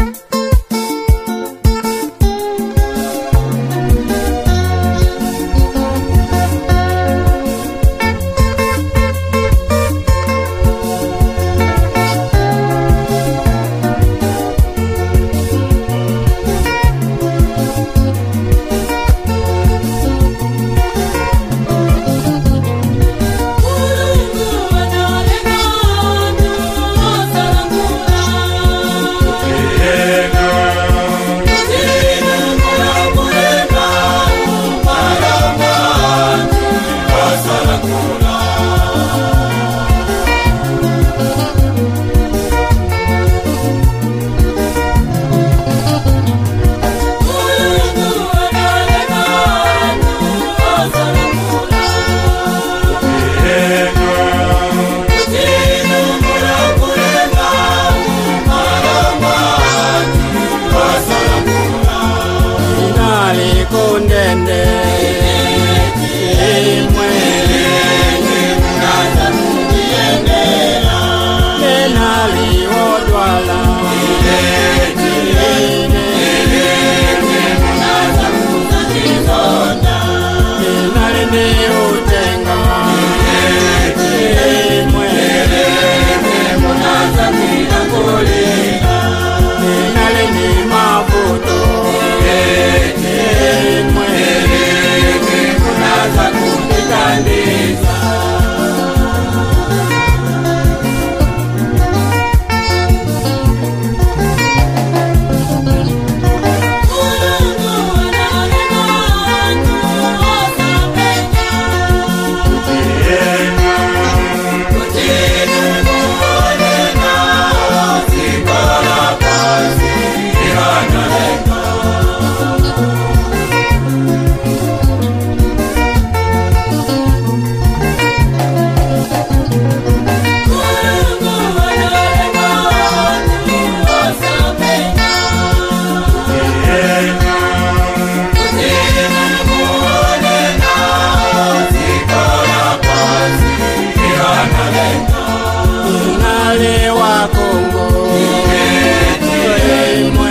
inalikunde imwe nenaliwodwala inalini utenga imwe inalini mavuto imwe inali wa Kongo imwe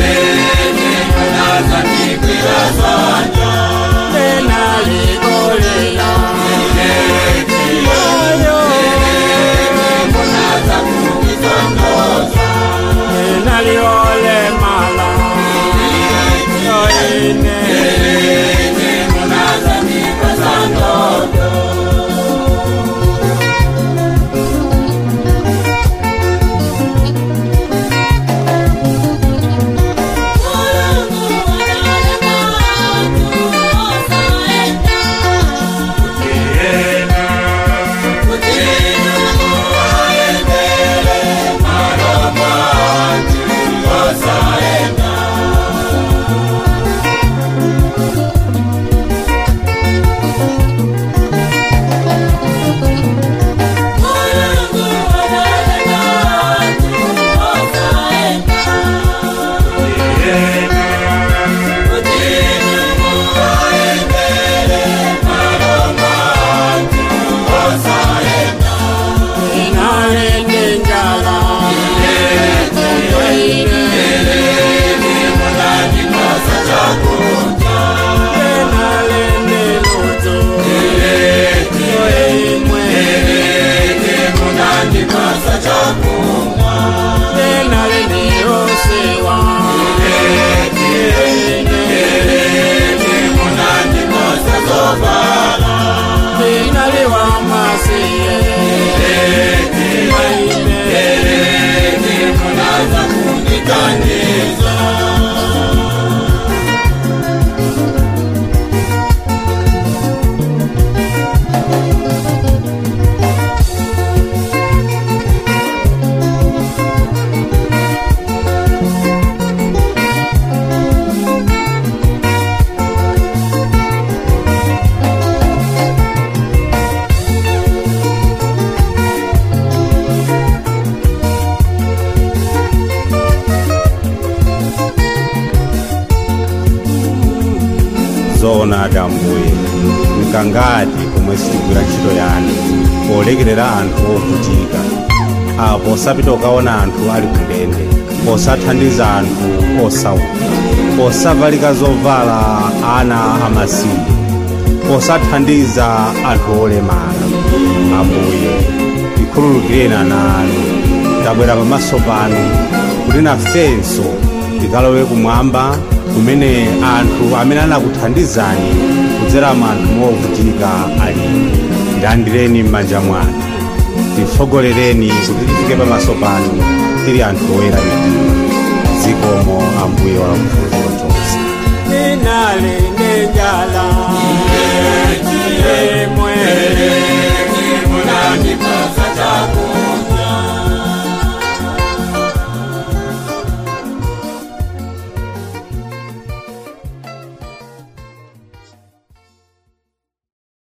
enaligolela moyo enaliolemala yoine inalengenjala enaleniluto imwe enaleniosiwa inaliwa masiye zoona adambuye nkangati pomwe sitigwira ntchito yanu polekerera anthu ovutika apo sapita ukaona anthu ali kundende posathandiza anthu osauka posavalika zovala ana amasiye posathandiza anthu olemala ambuye tikhululukireni ana anu tabwera pamaso panu kuti nafenso tikalowe kumwamba kumene anthu amene anakuthandizani kudzera mu anthu movutika alipo tilandireni m'manja mwanu titsogolereni kuti tifike pamaso panu tili anthu oyera mitima zikomo ambuye wa mfuzo chonse Ninali nenjala Yemwe